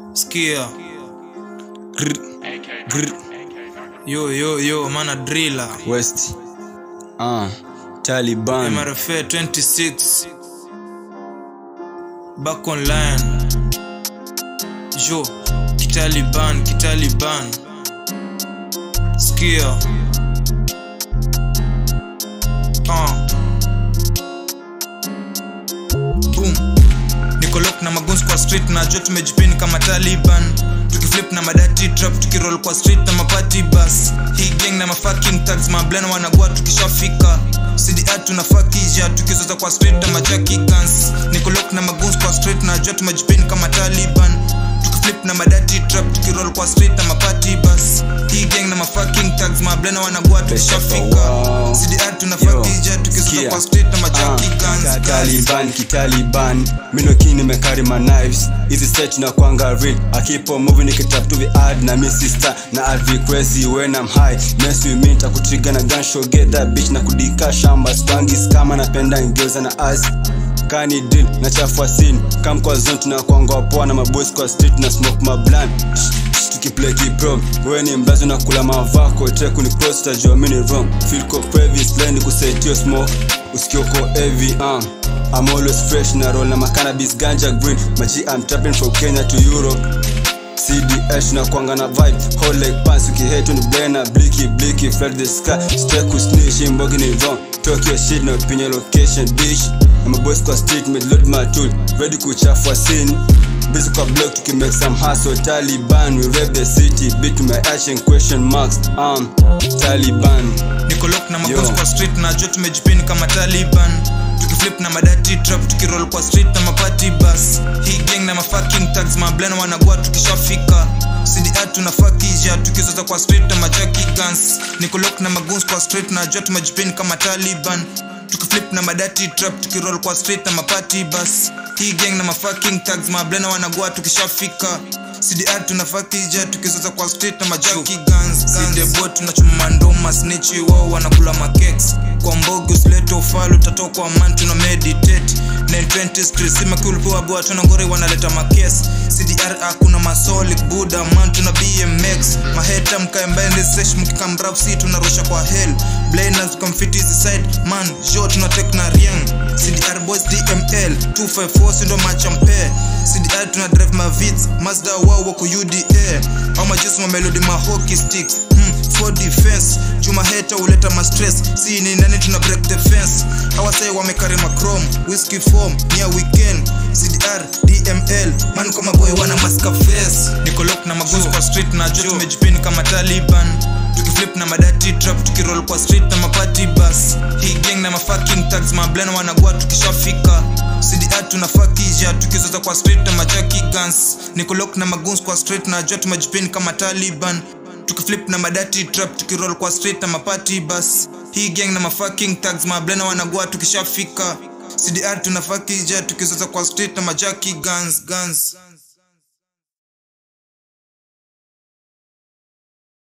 Skia. Grr. Grr. Yo, yo, yo, mana driller. West. Uh, Taliban. MRFA 26. Back online. Yo, Kitaliban, Kitaliban. Skia. Uh. Boom. nikolok na maguns kwa street na jo tumejipini kama taliban tukiflip na madati trap tukiroll kwa street na mapati bas hii gang na mafucking tags mablen wanagua tukishafika cda tunafakija tukizoza kwa street na majaki guns nikolok na maguns kwa street na jo tumejipini kama taliban tukiflip na madati trap tukiroll kwa street na mapati bas hii gang na mafucking tags mablena wanagua tukishafika Wow. cda tunafakija tukizoza Skia. kwa street na majaki Ah, guns guns. Taliban, kitaliban minokini mekari ma knives hizi set na kwanga real akipo movie nikitap to the ad na mi sister na advi crazy when I'm high mess with me takutriga na gun show get that bitch na kudika shamba swangi kama napenda ngeuza na as kani deal na chafua scene kam kwa zone tunakwanga poa na maboys kwa street na smoke ma blunt tukiplay kipro wewe ni mbazi na kula mavako treku ni cross tajua mini wrong feel ko previous lane kusetio smoke usikioko heavy um I'm always fresh na roll na macannabis ganja green maji I'm trapping from Kenya to Europe CDH na kwanga na vibe Hold like pants ukihetu ni blena Blicky blicky flood the sky Stay kusnish imbogi ni wrong Talk your shit na opinion location bitch I'm a boys kwa street mid load my tool Ready kuchafua scene Busy kwa block to make some hustle Taliban we rap the city Beat my action question marks um Taliban nikolok na maguns Yo. kwa street na jo tumejipini kama taliban tukiflip na madati trap tukiroll kwa street na mapati bas hii gang na mafucking tags mablen wanagua tukishafika cda tunafakija tukizoza kwa street na majaki guns nikolok na maguns kwa street na jo tumejipini kama taliban tukiflip na madati trap tukiroll kwa street na mapati bas hii gang na mafucking tags mablena wanagua tukishafika cdr tunafakija tukizoza kwa street na majaki guns sidebo tunachuma ndoma snichi wao wanakula makeks kwa mbogi usilete ufalo utatokwa man tuna meditate 920 street simakulpoa boa tunangore wanaleta makes cdr hakuna masolic buda man tuna bmx maheta mkaembende sesh mkikambrapsi tunarusha kwa hell blanas comfitizi side man jo tunatek na riang cdr boys dml 254 sindo machampe cdr tuna drive mavits mazda wao wako uda au majesu mamelodi mahoki sticks hmm, for defense juma heta huleta mastress si ni nani tuna break the fence hawasai wamekari macrom whisky form nia weekend cdr dml man kwa maboy wana maska face nikolok na magozi kwa street na jo tumejipini kama taliban tukiflip na madati trap tukiroll kwa street na mapati bas hii gang na mafucking tags mablen wanagua tukishafika cda tunafakija tukizoza kwa street na majaki guns nikolok na maguns kwa street na jo tumejipini kama taliban tukiflip na madati trap tukiroll kwa street na mapati bas hii gang na mafucking tags mablena wanagua tukishafika cdr tunafakija tukizoza kwa street na majaki guns guns